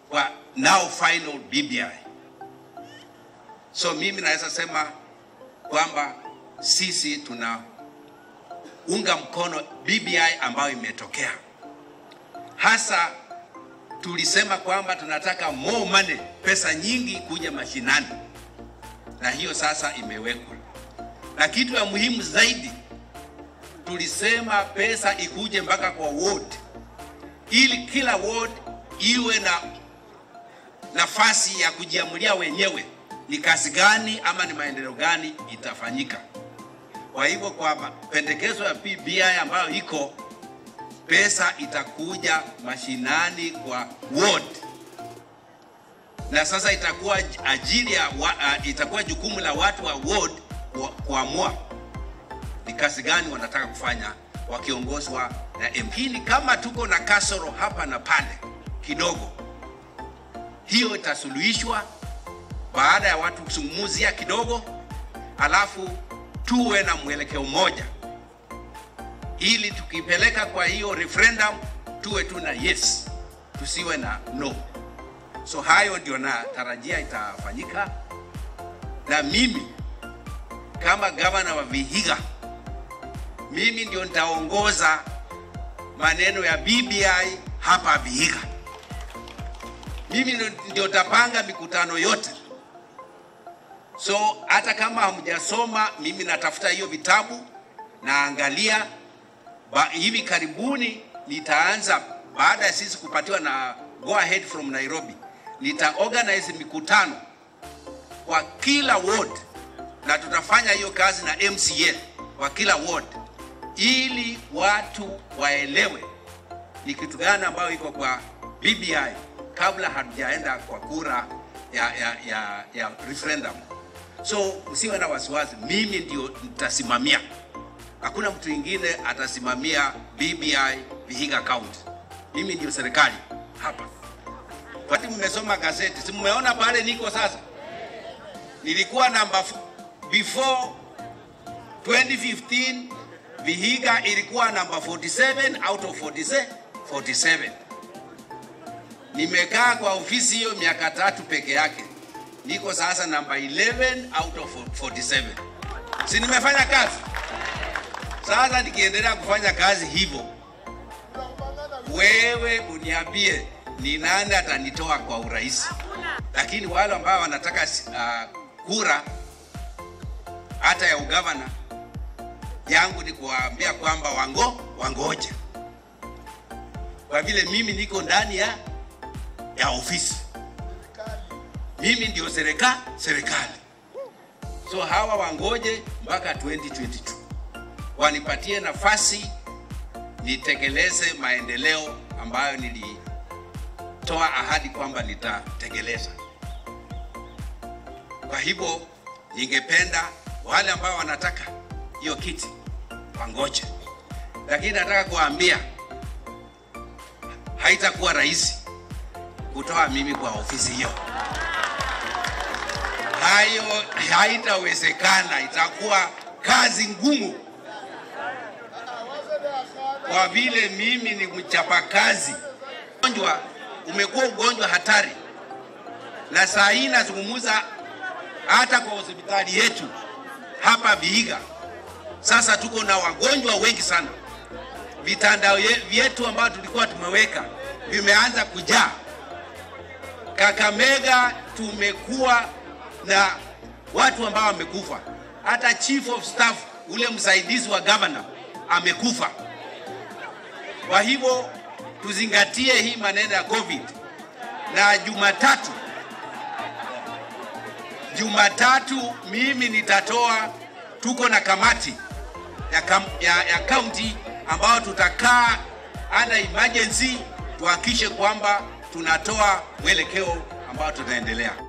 kwa now final BBI. So mimi naweza sema kwamba sisi tunaunga mkono BBI ambayo imetokea. Hasa tulisema kwamba tunataka more money, pesa nyingi kuja mashinani, na hiyo sasa imewekwa. Na kitu ya muhimu zaidi, tulisema pesa ikuje mpaka kwa ward, ili kila ward iwe na nafasi ya kujiamulia wenyewe ni kazi gani ama ni maendeleo gani itafanyika. Kwa hivyo kwamba pendekezo ya PBI ambayo iko pesa itakuja mashinani kwa ward, na sasa itakuwa ajili ya wa, uh, itakuwa jukumu la watu wa ward kuamua ni kazi gani wanataka kufanya wakiongozwa na MP. Ni kama tuko na kasoro hapa na pale kidogo, hiyo itasuluhishwa baada ya watu kuzungumzia kidogo, alafu tuwe na mwelekeo mmoja, ili tukipeleka kwa hiyo referendum tuwe tu na yes, tusiwe na no. So hayo ndio natarajia itafanyika, na mimi kama gavana wa Vihiga, mimi ndio nitaongoza maneno ya BBI hapa Vihiga. Mimi ndio tapanga mikutano yote. So hata kama hamjasoma, mimi natafuta hiyo vitabu naangalia. Ba, hivi karibuni nitaanza baada ya sisi kupatiwa na go ahead from Nairobi, nita organize mikutano kwa kila ward, na tutafanya hiyo kazi na MCA kwa kila ward, ili watu waelewe ni kitu gani ambayo iko kwa BBI kabla hatujaenda kwa kura ya, ya, ya, ya referendum. So usiwe na wasiwasi, mimi ndio nitasimamia, hakuna mtu mwingine atasimamia BBI Vihiga County. Mimi ndio serikali hapa. Wakati mmesoma gazeti, si mmeona pale niko sasa? Nilikuwa namba before 2015 Vihiga ilikuwa namba 47 out of 47, 47. Nimekaa kwa ofisi hiyo miaka tatu peke yake, niko sasa namba 11 out of 47. Si nimefanya kazi? Sasa nikiendelea kufanya kazi hivyo, wewe uniambie ni nani atanitoa kwa urahisi? Lakini wale ambao wanataka uh, kura hata ya ugavana yangu ni kuwaambia kwamba wango wangoje, kwa vile mimi niko ndani ya ya ofisi, mimi ndio serikali serikali. So hawa wangoje mpaka 2022 wanipatie nafasi nitekeleze maendeleo ambayo nilitoa ahadi kwamba nitatekeleza. Kwa hivyo ningependa wale ambao wanataka hiyo kiti wangoje, lakini nataka kuambia haitakuwa rahisi kutoa mimi kwa ofisi hiyo. Hayo haitawezekana, itakuwa kazi ngumu, kwa vile mimi ni mchapakazi. Ugonjwa umekuwa ugonjwa hatari, na saa hii nazungumza hata kwa hospitali yetu hapa Vihiga. Sasa tuko na wagonjwa wengi sana, vitanda vyetu ambavyo tulikuwa tumeweka vimeanza kujaa. Kakamega tumekuwa na watu ambao wamekufa, hata chief of staff ule msaidizi wa governor amekufa. Kwa hivyo tuzingatie hii maneno ya COVID, na Jumatatu Jumatatu mimi nitatoa, tuko na kamati ya, kam, ya, ya county ambayo tutakaa under emergency tuhakikishe kwamba tunatoa mwelekeo ambao tutaendelea.